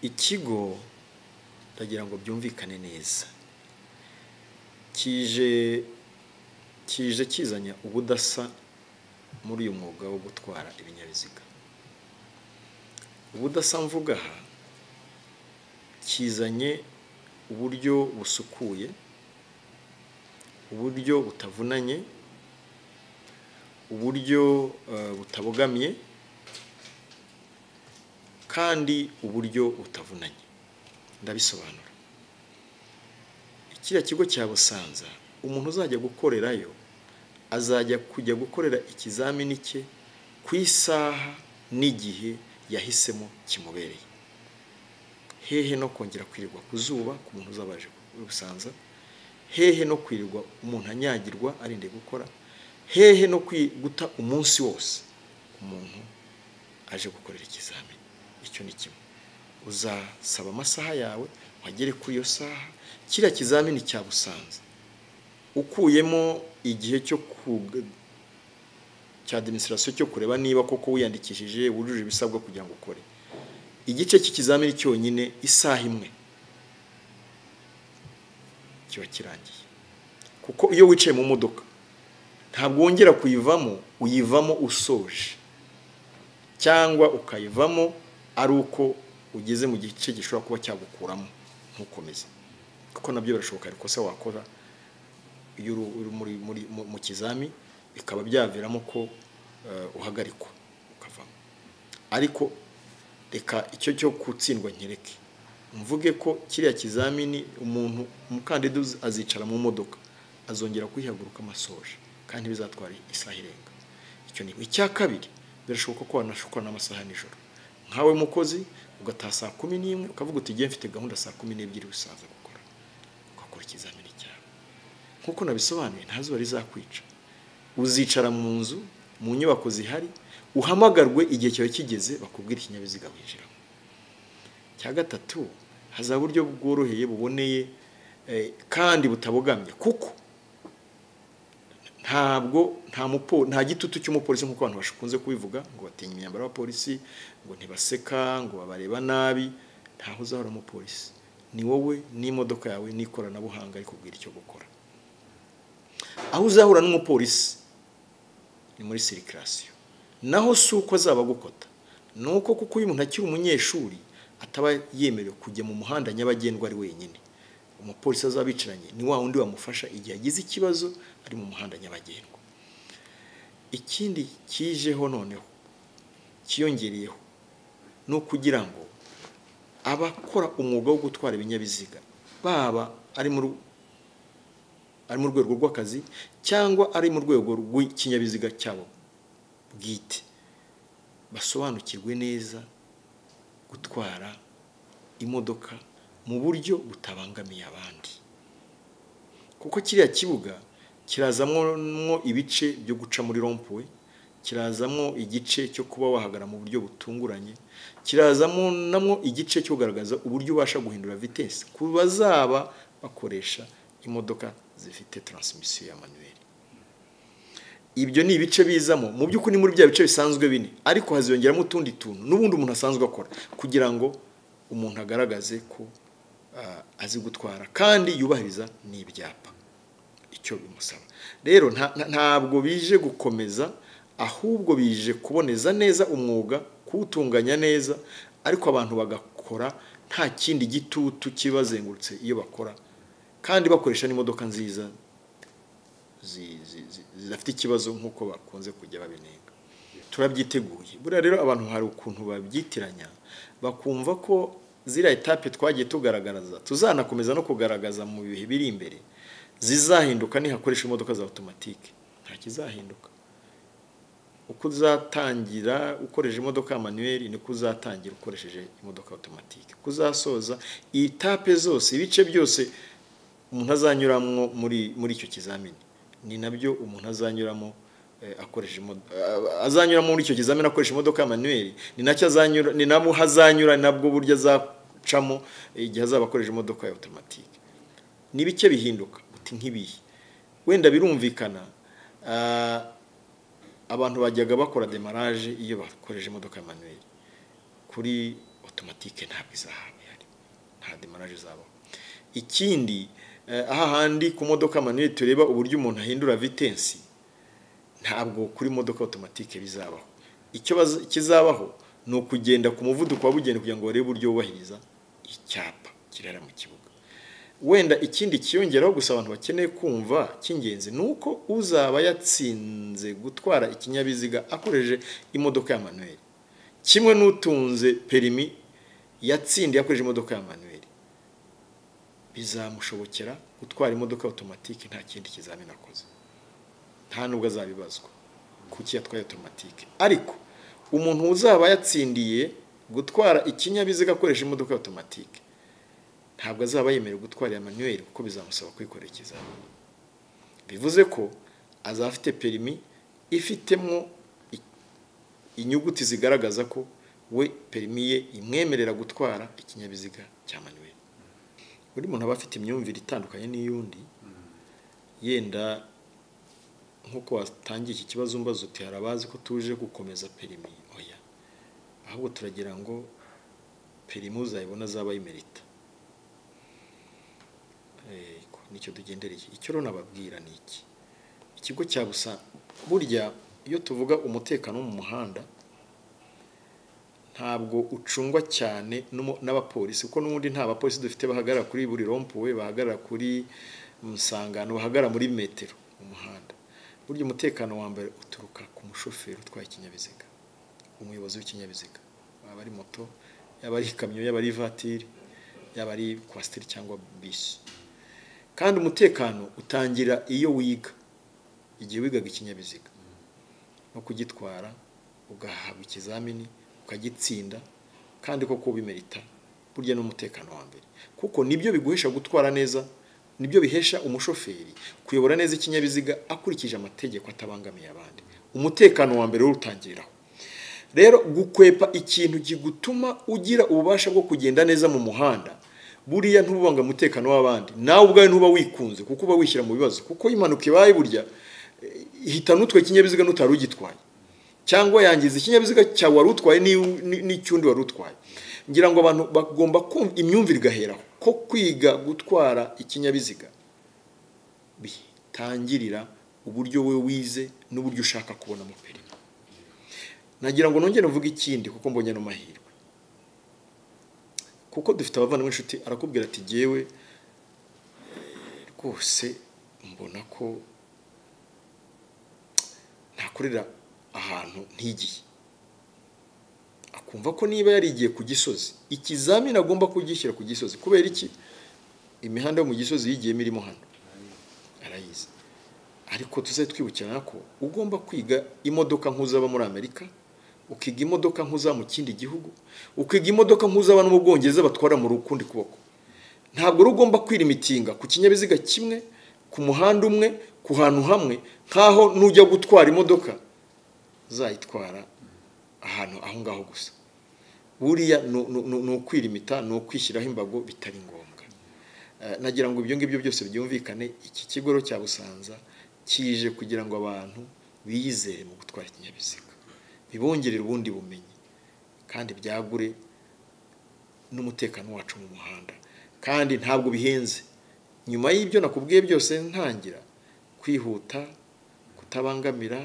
ikigo ndagira ngo byumvikane neza kije kije kizanya ubudasa muri uyu mwuga wo gutwara ibinyabiziga ubudasa mvuga aha kizanye uburyo busukuye uburyo butavunanye uburyo eh, butabogamiye kandi uburyo butavunanye ndabisobanura kiriya kigo cya busanza umuntu uzajya gukorerayo azajya kujya gukorera ikizamini cye ku isaha n'igihe yahisemo kimubereye hehe no kongera kwirirwa ku zuba ku muntu uzabaje busanza hehe no kwirirwa umuntu anyagirwa arinde gukora hehe no kwi- guta umunsi wose umuntu aje gukorera ikizamini icyo ni kimwe uzasaba amasaha yawe wagere kuri iyo saha kiriya kizamini cya busanza ukuyemo igihe cyo ku- cya demonstration cyo kureba niba koko wiyandikishije wujuje ibisabwa kugira ngo ukore igice cy'ikizamini cyonyine isaha imwe kiba kirangiye kuko iyo wicaye mu modoka ntabwo wongera kuyivamo uyivamo usoje cyangwa ukayivamo ari uko ugeze mu gice gishobora kuba cyagukuramo ntukomeze kuko nabyo birashoboka hari ikosa wakora iyo uri uri muri- muri- mu- mu kizami bikaba byaviramo ko eh, uhagarikwa ukavamo ariko reka icyo cyo gutsindwa nkireke mvuge ko kiriya kizamini umuntu umukandida uz- azicara mu modoka azongera kwihaguruka amasoje kandi bizatwara isaha irenga icyo ni icya kabiri birashoboka ko wanashukwa n'amasaha nijoro nkawe mukozi ugataha saa kumi n'imwe ukavuga uti ngiye mfite gahunda saa kumi n'ebyiri bisaza gukora ugakora ikizamini cyawe nk'uko nabisobanuye nta zuba rizakwica uzicara mu nzu mu nyubako zihari uhamagarwe igihe cyawe kigeze bakubwira ikinyabiziga winjiramo cya gatatu hazaba uburyo bworoheye buboneye eh, kandi butabogamye kuko ntabwo nta mupo nta gitutu cy'umupolisi nk'uko abantu bakunze kubivuga ngo batinya imyambaro y'abapolisi ngo ntibaseka ngo babareba nabi ntaho uzahora umupolisi ni wowe n'imodoka yawe n'ikoranabuhanga rikubwira icyo gukora aho uzahura n'umupolisi ni muri sirikirasiyo naho si uko azaba agukota ni uko kuko uyu muntu akiri umunyeshuri ataba yemerewe kujya mu muhanda nyabagendwa ari wenyine umupolisi azaba bicaranye ni wa wundi wamufasha igihe agize ikibazo ari mu muhanda nyabagendwa ikindi kijeho noneho cyiyongereyeho ni ukugira ngo abakora umwuga wo gutwara ibinyabiziga baba ari muri ari mu rwego rw'akazi cyangwa ari mu rwego rw'ikinyabiziga cyabo bwite basobanukirwe neza gutwara imodoka mu buryo butabangamiye abandi kuko kiriya kibuga kirazamwo ibice byo guca muri rompuwe kirazamwo igice cyo kuba wahagara mu buryo butunguranye kirazamo namwo igice cyo kugaragaza uburyo ubasha guhindura vitesi ku bazaba bakoresha imodoka zifite taransimisiyo ya manuweli ibyo ni ibice bizamo mu by'ukuri muri bya bice bisanzwe bine ariko haziyongeramo utundi tuntu n'ubundi umuntu asanzwe akora kugira ngo umuntu agaragaze ko ah, azi gutwara kandi yubahiriza n'ibyapa icyo bimusaba rero nta- nta- ntabwo bije gukomeza ahubwo bije kuboneza neza umwuga kuwutunganya neza ariko abantu bagakora nta kindi gitutu kibazengurutse iyo bakora kandi bakoresha n'imodoka nziza zi- zi- zi- zidafite ikibazo nk'uko bakunze kujya babinenga turabyiteguye buriya rero abantu hari ukuntu babyitiranya bakumva ko ziriya etape twagiye tugaragaza tuzanakomeza no kugaragaza mu bihe biri imbere zizahinduka nihakoresha imodoka za otomatike nta kizahinduka uko uzatangira ukoresheje imodoka ya manuweli niko uzatangira ukoresheje imodoka ya otomatike uko uzasoza etape zose ibice byose umuntu azanyuramo muri muri icyo kizamini ni nabyo umuntu azanyuramo eh, akoresheje imo- eh, azanyuramo muri icyo kizamini akoresha imodoka ya manuweli ni nacyo azanyura ni nabwo hazanyura ni nabwo buryo azacamo igihe azaba akoresha imodoka ya otomatike ni bike bihinduka uti nk'ibihe wenda birumvikana ah, abantu bajyaga bakora demaraje iyo bakoresheje imodoka ya manuweli kuri otomatike otomatike ntabwo izahaba ihari nta demaraje zabaho ikindi aha handi ku modoka manuye tureba uburyo umuntu ahindura vitensi ntabwo kuri modoka otomatike bizabaho icyo kizabaho ni ukugenda ku muvuduko wabugenewe kugira ngo barebe uburyo wubahiriza icyapa kirara mu kibuga wenda ikindi kiyongeraho gusa abantu bakeneye kumva cy'ingenzi ni uko uzaba yatsinze gutwara ikinyabiziga akoresheje imodoka ya manuel kimwe n'utunze perimi yatsindiye akoresheje imodoka ya manuel bizamushobokera gutwara imodoka otomatike nta kindi kizamini akoze nta nubwo azabibazwa kuki yatwaye otomatike ariko umuntu uzaba yatsindiye gutwara ikinyabiziga akoresha imodoka ya otomatike ntabwo azaba yemerewe gutwara iya manuel kuko bizamusaba kwikorera ikizamini bivuze ko azaba afite perimi ifitemo inyuguti zigaragaza ko we perimi ye imwemerera gutwara ikinyabiziga cya manuel buri muntu aba afite imyumvire itandukanye n'iy'undi yenda nk'uko watangiye iki kibazo mbaza uti hari abazi ko tuje gukomeza perimi oya ahubwo turagira ngo perimi uzayibona azaba yimerita nicyo tugendereye icyo rero nababwira ni iki ikigo cya busa burya iyo tuvuga umutekano wo mu muhanda ntabwo ucungwa cyane n'abapolisi kuko n'ubundi nta bapolisi dufite bahagarara kuri buri rompuwe bahagarara kuri musangano bahagarara muri metero mu muhanda burya umutekano wa mbere uturuka ku mushoferi utwaye ikinyabiziga umuyobozi w'ikinyabiziga yaba ari moto yaba ari ikamyo yaba ari ivatiri yaba ari kwasiteri cyangwa bisi kandi umutekano utangira iyo wiga igihe wigaga ikinyabiziga no kugitwara ugahabwa ikizamini ukagitsinda kandi koko bimerita burya n'umutekano wa mbere kuko nibyo biguhesha gutwara neza nibyo bihesha umushoferi kuyobora neza ikinyabiziga akurikije amategeko atabangamiye abandi umutekano wa mbere urutangiriraho rero gukwepa ikintu gituma ugira ububasha bwo kugenda neza mu muhanda buriya ntububanga umutekano w'abandi nawe ubwawe ntuba wikunze kuko uba wishyira mu bibazo kuko impanuka ibaye burya ihita n'utwe ikinyabiziga n'utari ugitwaye cyangwa yangiza ikinyabiziga cyawe wari utwaye n'icy'undi wari utwaye ngira ngo abantu bagomba kumva imyumvire igaheraho ko kwiga gutwara ikinyabiziga bitangirira uburyo we wize n'uburyo ushaka kubona mu perima nagira ngo nongere mvuge ikindi kuko mbonye n'amahirwe kuko dufite abavandimwe inshuti arakubwira ati ngewe rwose mbona ko ntakorera ahantu ntigiye akumva ko niba yarigiye ku gisozi ikizamini agomba kugishyira ku gisozi kubera iki imihanda yo mu gisozi yigiyemo irimo hano arayizi ariko tuze twibukirana ko ugomba kwiga imodoka nk'uzaba muri amerika ukiga imodoka nk'uzaba mu kindi gihugu ukiga imodoka nk'uzaba no mu bwongereza batwara mu rukundi kuboko ntabwo ugomba kwirimitinga ku kinyabiziga kimwe ku muhanda umwe ku hantu hamwe nk'aho nujya gutwara imodoka uzayitwara ahantu aho ngaho gusa buriya ni ukwirimita ni ukwishyiraho imbago bitari ngombwa nagira ngo ibyo ngibyo byose byumvikane iki kigo cya busanza kije kugira ngo abantu biyizere mu gutwara ikinyabiziga bibongerere ubundi bumenyi kandi byagure n'umutekano wacu mu muhanda kandi ntabwo bihenze nyuma y'ibyo nakubwiye byose ntangira kwihuta kutabangamira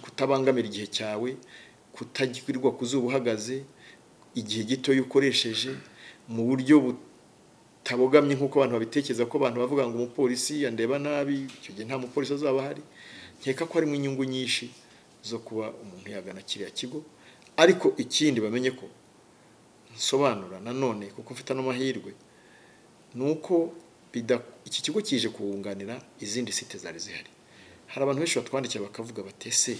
kutabangamira igihe cyawe kutagirirwa ku zuba uhagaze igihe gito ukoresheje mu buryo butabogamye nk'uko abantu babitekereza ko abantu bavuga ngo umupolisi yandeba nabi icyo gihe nta mupolisi azaba ahari nkeka ko harimo inyungu nyinshi zo kuba umuntu yagana kiriya kigo ariko ikindi bamenye ko nsobanura nanone kuko mfite n'amahirwe ni uko iki kigo kije kuwunganira izindi site zari zihari hari abantu benshi batwandikira bakavuga bati ese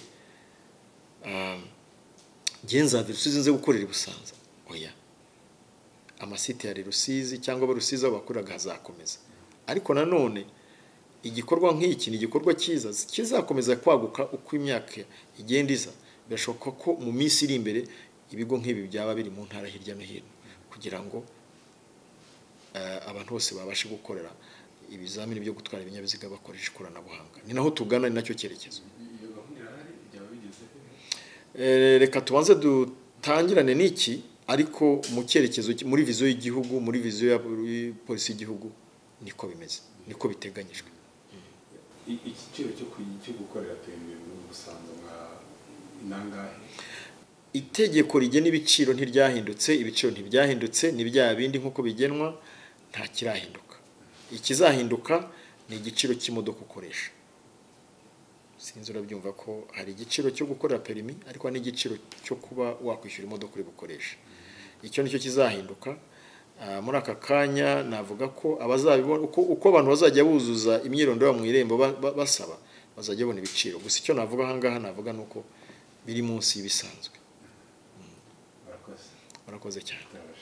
ngenzade rusizi nze gukorera i busanza oya amasite ya rusizi cyangwa abarusizi aho bakoreraga hazakomeza ariko nanone igikorwa nk'iki ni igikorwa cyiza kizakomeza kwaguka uko imyaka igenda iza birashoboka ko mu minsi iri imbere ibigo nk'ibi byaba biri mu ntara hirya no hino kugira ngo abantu bose babashe gukorera ibizamini byo gutwara ibinyabiziga bakoresha ikoranabuhanga ni naho tugana ni nacyo cyerekezo reka tubanze dutangirane n'iki ariko mu cyerekezo ki- muri viziyo y'igihugu muri viziyo ya polisi y'igihugu niko bimeze niko biteganyijwe I- igiciro cyo kuyi- cyo gukorera peyineri muri musanze mwa inangahe itegeko rigena ibiciro ntiryahindutse ibiciro ntibyahindutse ni bya bindi nk'uko bigenwa nta kirahinduka ikizahinduka ni igiciro cy'imodoka ukoresha sinzi urabyumva ko hari igiciro cyo gukorera perimi ariko hari n'igiciro cyo kuba wakwishyura imodoka uri bukoresha icyo nicyo kizahinduka Ah, muri aka kanya navuga ko abazabibona uko, uko abantu bazajya buzuza imyirondoro yabo mu irembo ba- ba- basaba bazajya babona ibiciro gusa icyo navuga ahangaha navuga ni uko biri munsi y'ibisanzwe murakoze murakoze cyane Itabaza.